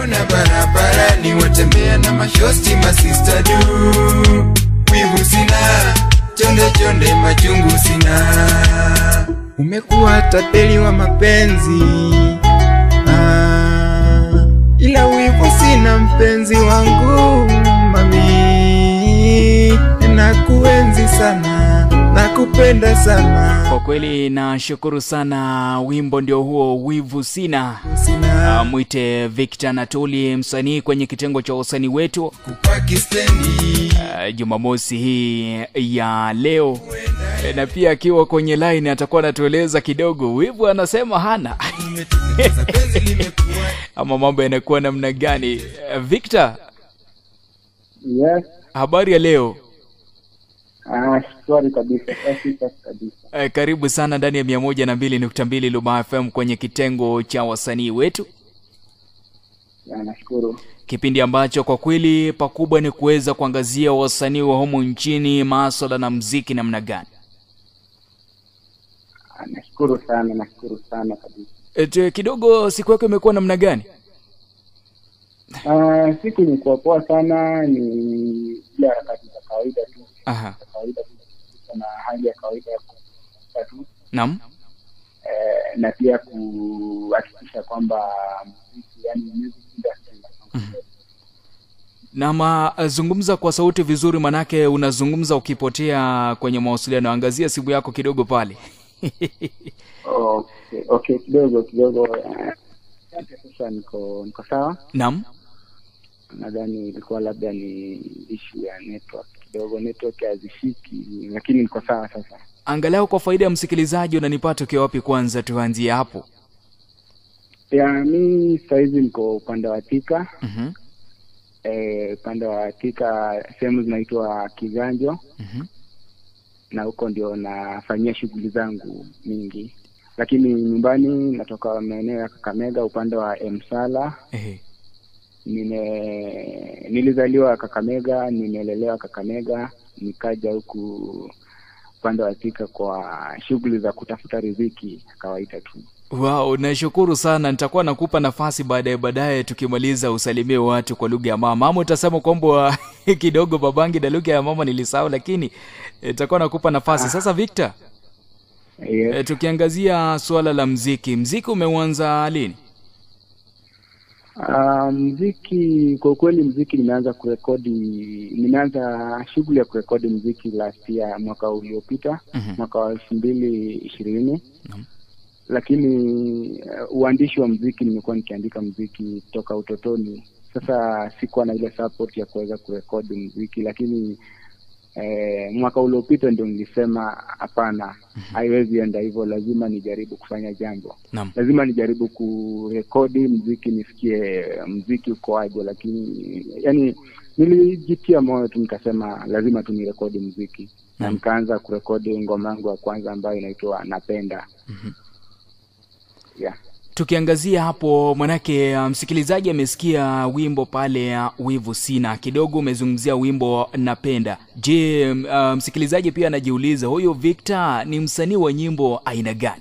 kuona barabarani watembea na mashosti masista du wivu sina chonde chonde machungu sina umekuwa tapeli wa mapenzi ah, ila wivu sina mpenzi wangu mami nakuenzi sana nakupenda sana Kwa kweli nashukuru sana, wimbo ndio huo, wivu sina. sina Uh, mwite Victor Natuli, msanii kwenye kitengo cha usanii wetu kupaki stendi uh, Jumamosi hii ya leo Eh, na pia akiwa kwenye line atakuwa anatueleza kidogo wivu anasema hana umeteketeza penzi limekuwa ama mambo yanakuwa namna gani. Eh, Victor, Yes. habari ya leo? Ah, shwari kabisa. Safi safi kabisa. Eh, karibu sana ndani ya mia moja na mbili nukta mbili Luma FM kwenye kitengo cha wasanii wetu, Ya, nashukuru. kipindi ambacho kwa kweli pakubwa ni kuweza kuangazia wasanii wa humu nchini, maswala na mziki namna gani. Ah, nashukuru sana, nashukuru sana kabisa. Et, kidogo siku yako imekuwa namna gani? Ah, siku imekuwa poa sana, ni ile harakati za kawaida tu, Aha. za kawaida tu, na hali ya kawaida ya kupumzika tu Naam. eh, na pia kuhakikisha kwamba muziki, yani music industry inasonga mbele. Nama zungumza kwa sauti vizuri, manake unazungumza ukipotea kwenye mawasiliano. Angazia simu yako kidogo pale. Okay, okay, kidogo kidogo. eh, Asante, sasa niko niko sawa. Naam. nadhani ilikuwa labda ni issue ya network kidogo, network hazishiki, lakini niko sawa sasa. Angalau kwa faida ya msikilizaji, unanipata ukiwa wapi? Kwanza tuanzie hapo. Ya mi sahizi niko upande wa Thika, Mhm. eh, upande wa Thika sehemu zinaitwa Kiganjo, Mhm. na huko ndio nafanyia shughuli zangu mingi, lakini nyumbani natoka maeneo ya Kakamega upande wa Emsala. Ehe. Nime nilizaliwa Kakamega, nimelelewa Kakamega, nikaja huku upande wa Thika kwa shughuli za kutafuta riziki ya kawaida tu. Wow, nashukuru sana. Nitakuwa nakupa nafasi baadaye baadaye tukimaliza usalimie watu kwa lugha ya mama, ama utasema kwamba kidogo babangi na lugha ya mama nilisahau, lakini eh, nitakuwa nakupa nafasi sasa. Victor, Yes. e, tukiangazia suala la mziki, mziki umeuanza lini? Uh, mziki kwa ukweli, mziki nimeanza kurekodi, nimeanza shughuli ya kurekodi mziki last year, mwaka uliopita, Mhm. mwaka wa elfu mbili ishirini Naam. lakini uh, uandishi wa mziki nimekuwa nikiandika mziki toka utotoni. Sasa sikuwa na ile support ya kuweza kurekodi mziki, lakini eh, mwaka uliopita ndio nilisema hapana, haiwezi enda hivyo, lazima nijaribu kufanya jambo Naam. lazima nijaribu kurekodi mziki nisikie mziki ukoaje, lakini yani nilijitia moyo tu nikasema lazima tu nirekodi mziki na Naam. nikaanza kurekodi ngoma yangu ya kwanza ambayo inaitwa Napenda. Mhm. Yeah. Tukiangazia hapo, manake uh, msikilizaji amesikia wimbo pale uh, wivu sina, kidogo umezungumzia wimbo napenda. Je, m- uh, msikilizaji pia anajiuliza huyu Victor ni msanii wa nyimbo aina gani?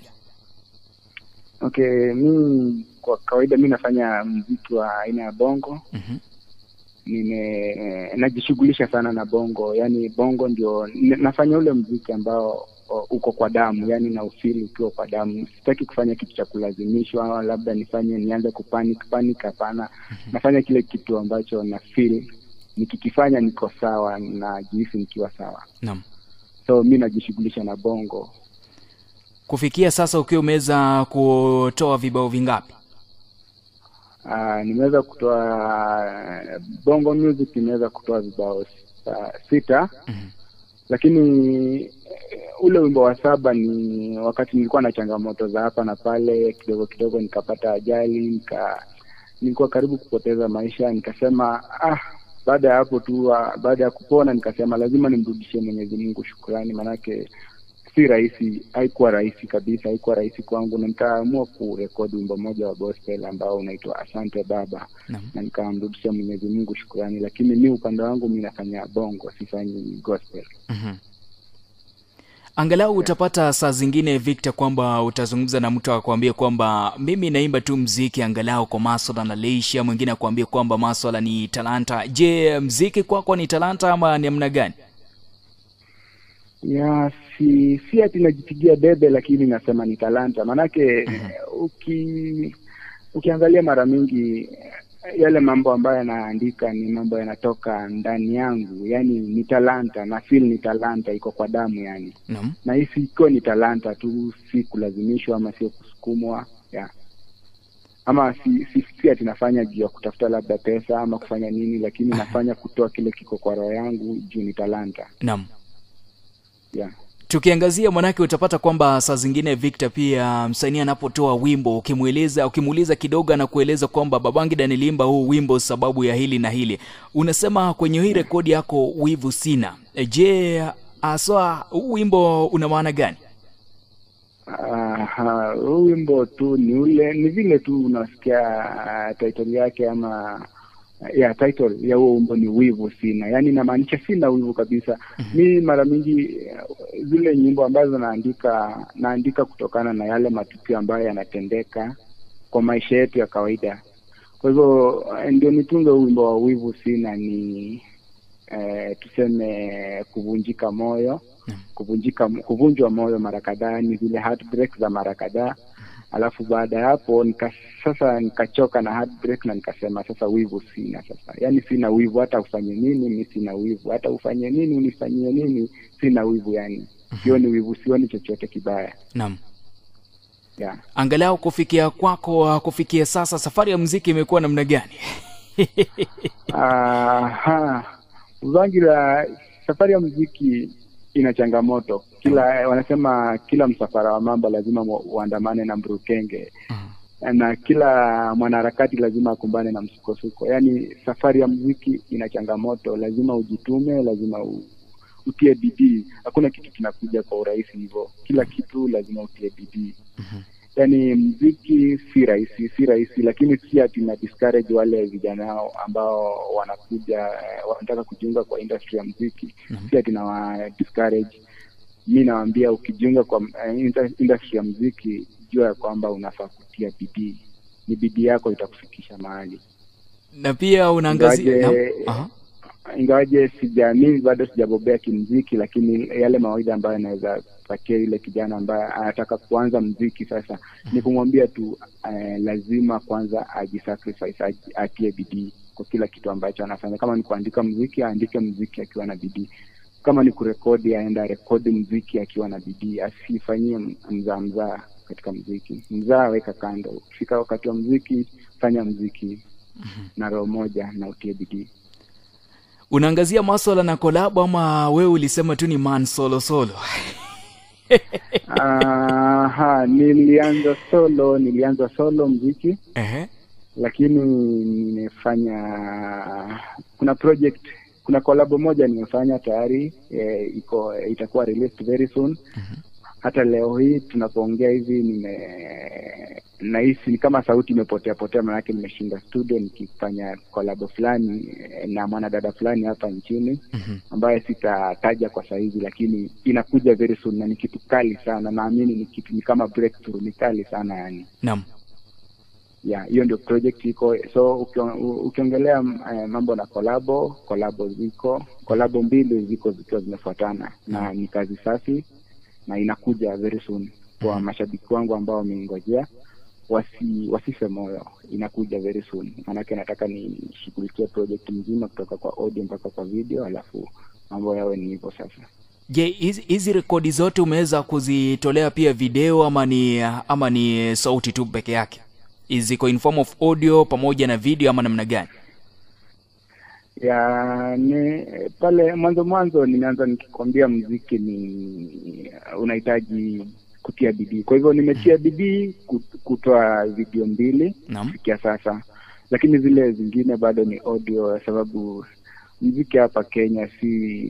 Okay, mi kwa kawaida mi nafanya mziki wa aina ya bongo. Mhm. Nime najishughulisha sana na bongo, yani bongo ndio n- nafanya ule mziki ambao o, uko kwa damu, yani na ufili ukiwa kwa damu. Sitaki kufanya kitu cha kulazimishwa, au labda nifanye nianze kupanic panic. Hapana, nafanya kile kitu ambacho na feel nikikifanya niko sawa, najihisi nikiwa sawa, Naam. so mi najishughulisha na bongo. Kufikia sasa ukiwa umeweza kutoa vibao vingapi? Uh, nimeweza kutoa bongo music, nimeweza kutoa vibao uh, sita Mhm. lakini eh, ule wimbo wa saba ni wakati nilikuwa na changamoto za hapa na pale, kidogo kidogo nikapata ajali, nika nilikuwa karibu kupoteza maisha, nikasema ah, baada ya hapo tu, ah, baada ya kupona nikasema lazima nimrudishie Mwenyezi Mungu shukrani, manake si rahisi, haikuwa rahisi kabisa, haikuwa rahisi kwangu, na nikaamua kurekodi wimbo mmoja wa gospel ambao unaitwa Asante Baba Naam. na nikamrudishia Mwenyezi Mungu shukrani, lakini mi upande wangu mi nafanya bongo, sifanyi gospel. Mhm. angalau utapata saa zingine Victor kwamba utazungumza na mtu akwambie kwamba mimi naimba tu mziki angalau kwa maswala na leisha, mwingine akwambie kwamba maswala ni talanta. Je, mziki kwako ni talanta ama ni namna gani? ya si si ati najipigia debe lakini nasema ni talanta maanake uki ukiangalia mara mingi eh, yale mambo ambayo yanaandika ni mambo yanatoka ndani yangu yani ni talanta na feel ni talanta iko kwa damu yani Naam. na hisi ikiwa ni talanta tu si kulazimishwa ama sio kusukumwa yeah. ama si, si, si ati nafanya juu ya kutafuta labda pesa ama kufanya nini lakini nafanya kutoa kile kiko kwa roho yangu juu ni talanta Naam. yeah. tukiangazia manake utapata kwamba saa zingine Victor pia msanii anapotoa wimbo ukimweleza ukimuuliza kidogo anakueleza kwamba Babangida nilimba huu wimbo sababu ya hili na hili. Unasema kwenye hii rekodi yako wivu sina. E, Je, aswa huu wimbo una maana gani? Aha, huu wimbo tu ni ule ni vile tu unasikia uh, title yake ama ya title ya huo wimbo ni wivu sina, yaani inamaanisha sina wivu kabisa. Mi mara mingi eh, zile nyimbo ambazo naandika naandika kutokana na yale matukio ambayo yanatendeka kwa maisha yetu ya kawaida. Kwa hivyo eh, ndio nitunge huu wimbo wa wivu sina ni eh, tuseme kuvunjika moyo kuvunjika kuvunjwa moyo mara kadhaa ni zile heartbreak za mara kadhaa alafu baada ya hapo nika, sasa nikachoka na heartbreak na nikasema sasa wivu sina sasa yaani sina wivu hata ufanye nini mi sina wivu hata ufanye nini unifanyie nini sina wivu yani sioni wivu sioni chochote kibaya Naam. yeah. Angalau kufikia kwako kufikia sasa safari ya muziki imekuwa namna gani? Aha. Uzangira, safari ya muziki ina changamoto. Kila wanasema kila msafara wa mamba lazima mu- uandamane na mburukenge na kila mwanaharakati lazima akumbane na msukosuko. Yaani safari ya muziki ina changamoto, lazima ujitume, lazima u, utie bidii. Hakuna kitu kinakuja kwa urahisi hivyo, kila kitu lazima utie bidii. Yaani mziki si rahisi, si rahisi, lakini si ati na discourage wale vijana ambao wanakuja eh, wanataka kujiunga kwa industry ya mziki si ati na wa discourage. Mi nawaambia ukijiunga kwa eh, inter- industry ya mziki, jua ya kwamba unafaa kutia bidii, ni bidii yako itakufikisha mahali Na pia unaangazia Ingawaje- Naam. Aha. ingawaje sija mimi bado sijabobea kimziki, lakini yale mawaidha ambayo anaweza patia yule kijana ambaye anataka kuanza mziki sasa ni kumwambia tu eh, lazima kwanza ajisacrifice, aji- atie bidii kwa kila kitu ambacho anafanya. Kama ni kuandika mziki, aandike mziki akiwa na bidii. Kama ni kurekodi, aenda rekodi mziki akiwa na bidii, asifanyie m- mzaa mzaa katika mziki. Mzaa weka kando, ukifika wakati wa mziki, fanya mziki na roho moja na utie bidii. Unaangazia maswala na kolabo ama wewe ulisema tu ni man solo solo? Aha, nilianza solo, nilianza solo mziki, Ehe. lakini nimefanya kuna project, kuna kolabo moja nimefanya tayari e, iko itakuwa released very soon. Hata leo hii tunapoongea hivi nime nahisi ni kama sauti imepotea potea, maanake nimeshinda studio nikifanya kolabo fulani eh, na mwanadada fulani hapa nchini ambaye sitataja kwa sahizi, lakini inakuja very soon na ni kitu kali sana. Naamini ni kitu ni kama breakthrough, ni kali sana yani Naam. ya hiyo ndio project iko so ukio- u- ukiongelea eh, mambo na kolabo kolabo ziko kolabo mbili ziko zikiwa zimefuatana na ni kazi safi na inakuja very soon kwa mashabiki wangu ambao wameingojea wasi wasife moyo inakuja very soon maanake nataka nishughulikie project mzima kutoka kwa audio mpaka kwa video alafu mambo yawe ni hivyo sasa Je, hizi hizi rekodi zote umeweza kuzitolea pia video ama ni ama ni sauti tu peke yake? Ziko in form of audio pamoja na video ama namna gani? ya ni pale mwanzo mwanzo nimeanza nikikwambia mziki ni unahitaji kutia bidii kwa hivyo nimetia bidii kut- kutoa video mbili Naam. kufikia sasa lakini zile zingine bado ni audio sababu mziki hapa kenya si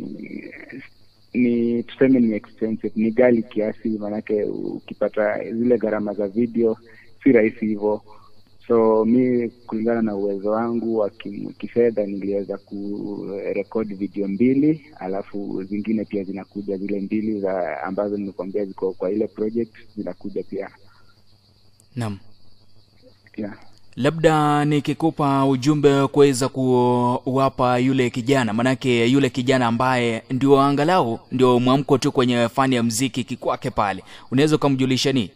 ni tuseme ni expensive ni gali kiasi maanake ukipata zile gharama za video si rahisi hivyo so mi kulingana na uwezo wangu wa ki- kifedha niliweza kurekodi video mbili alafu zingine pia zinakuja zile mbili za ambazo nimekuambia ziko kwa ile project zinakuja pia Naam. yeah. labda nikikupa ujumbe kuweza kuwapa yule kijana manake yule kijana ambaye ndio angalau ndio mwamko tu kwenye fani ya mziki kikwake pale unaweza ukamjulisha nini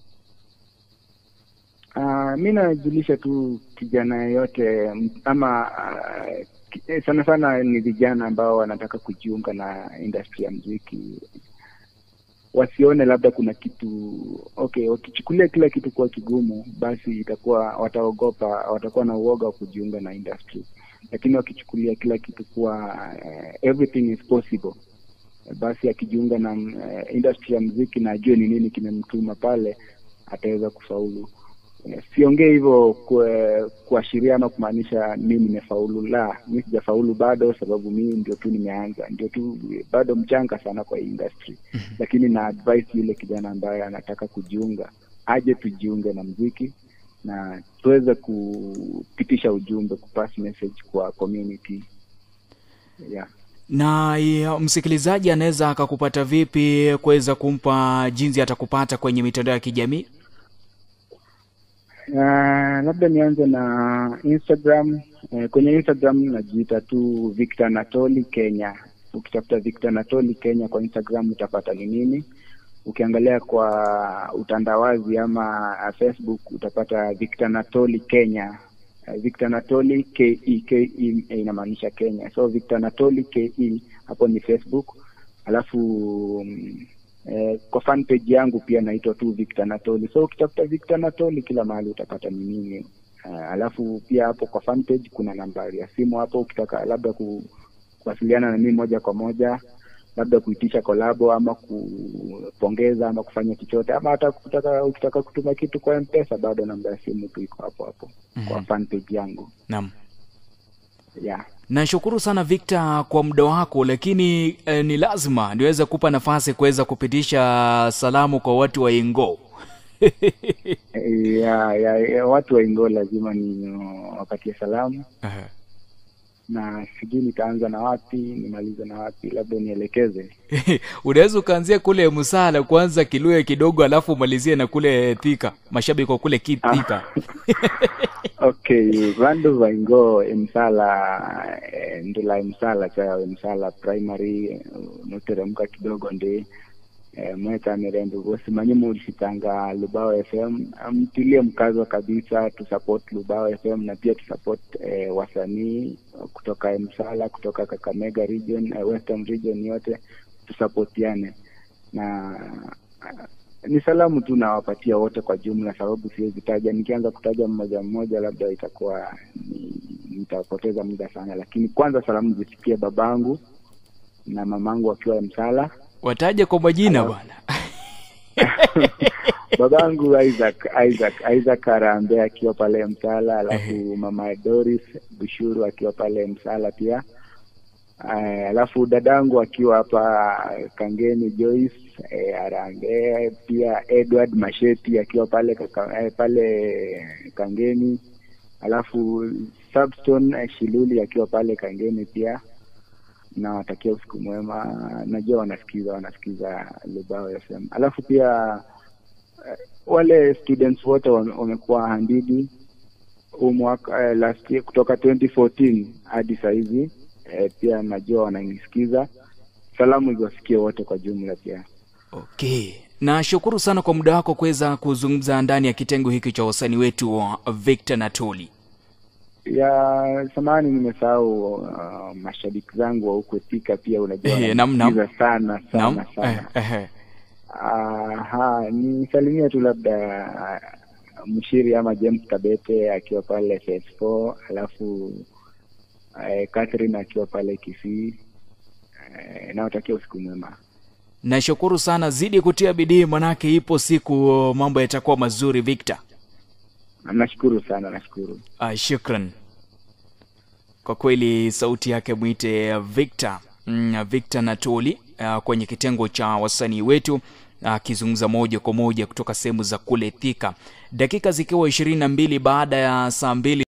Uh, mi najulisha tu kijana yeyote m- ama uh, ki- eh, sana sana ni vijana ambao wanataka kujiunga na industry ya mziki wasione labda kuna kitu okay wakichukulia kila kitu kuwa kigumu basi itakuwa wataogopa watakuwa na uoga wa kujiunga na industry lakini wakichukulia kila kitu kuwa uh, everything is possible basi akijiunga na uh, industry ya mziki na ajue ni nini kimemtuma pale ataweza kufaulu Eh, siongee hivyo kue- kuashiria ama kumaanisha mi nimefaulu la mi sijafaulu bado sababu mimi ndio tu nimeanza ndio tu bado mchanga sana kwa hii industry lakini na advice yule kijana ambaye anataka kujiunga aje tujiunge na mziki na tuweze kupitisha ujumbe kupass message kwa community yeah. na ya, msikilizaji anaweza akakupata vipi kuweza kumpa jinsi atakupata kwenye mitandao ya kijamii Uh, labda nianze na Instagram. Uh, kwenye Instagram najiita tu Victor Anatoli Kenya. Ukitafuta Victor Anatoli Kenya kwa Instagram utapata ni nini. Ukiangalia kwa utandawazi ama uh, Facebook utapata Victor Anatoli Kenya. Uh, Victor Anatoli KE, KE inamaanisha Kenya. So Victor Anatoli KE hapo ni Facebook. Alafu mm, Eh, kwa fan page yangu pia naitwa tu Victor Anatoli. So ukitafuta Victor Anatoli kila mahali utapata ni mimi. Uh, alafu pia hapo kwa fan page kuna nambari ya simu hapo, ukitaka labda ku, kuwasiliana na mimi moja kwa moja, labda kuitisha kolabo ama kupongeza ama kufanya chochote ama hata kutaka, ukitaka kutuma kitu kwa M-Pesa, bado namba ya simu tu iko hapo hapo kwa fan page yangu naam yeah. nashukuru sana victor kwa muda wako lakini eh, ni lazima niweze kupa nafasi kuweza kupitisha salamu kwa watu wa ingo ya, ya, ya, watu wa Ingo lazima ni wapatie salamu na sijui nitaanza na wapi nimalize na wapi, labda nielekeze. unaweza ukaanzia kule msala kwanza kiluya kidogo alafu umalizie na kule thika mashabiki wa kule ki- thika Okay, vandu vaingo emsala eh, ndula emsala cha emsala primary eh, noteremka kidogo ndi eh, mweka mirembe vosi manye mulishitanga Lubao FM mtilie mkazo kabisa tusupport Lubao FM na pia tusupport eh, wasanii kutoka Emsala kutoka Kakamega region eh, Western region yote tusapotiane na ni salamu tu nawapatia wote kwa jumla, sababu siwezi taja. Nikianza kutaja mmoja mmoja, labda itakuwa ni, nitapoteza muda sana, lakini kwanza salamu zisikie babangu na mamangu wakiwa Msala, wataje kwa majina bwana babangu Isaac Isaac Isaac Arambe akiwa pale Msala, alafu mama Doris Bushuru akiwa pale Msala pia. Uh, alafu dadangu akiwa hapa Kangeni Joyce eh, Arambe pia Edward Masheti akiwa pale kaka, eh, pale Kangeni alafu Substone eh, Shiluli akiwa pale Kangeni pia nawatakia usiku mwema. Najua wanasikiza wanasikiza Lubao FM. Alafu pia eh, wale students wote wame- wamekuwa handidi huu mwaka eh, last year kutoka 2014 hadi sahizi eh, pia najua wananisikiza. Salamu iwasikie wote kwa jumla pia. okay nashukuru sana kwa muda wako kuweza kuzungumza ndani ya kitengo hiki cha wasanii wetu wa victor natoli ya samani nimesahau uh, mashabiki zangu wa huko Thika pia unajua Eh, nam, nam. wananisikiza sana naam sana sana eh, eh, Aha, nisalimie tu labda uh, mshiri ama James Kabete akiwa pale FS4 alafu eh, Catherine akiwa pale Kisii eh, nawatakia usiku mwema. nashukuru sana zidi kutia bidii manake ipo siku mambo yatakuwa mazuri victor Nashukuru sana, nashukuru. uh, shukran kwa kweli sauti yake mwite victor mm, victor natoli uh, kwenye kitengo cha wasanii wetu akizungumza moja kwa moja kutoka sehemu za kule Thika, dakika zikiwa ishirini na mbili baada ya saa mbili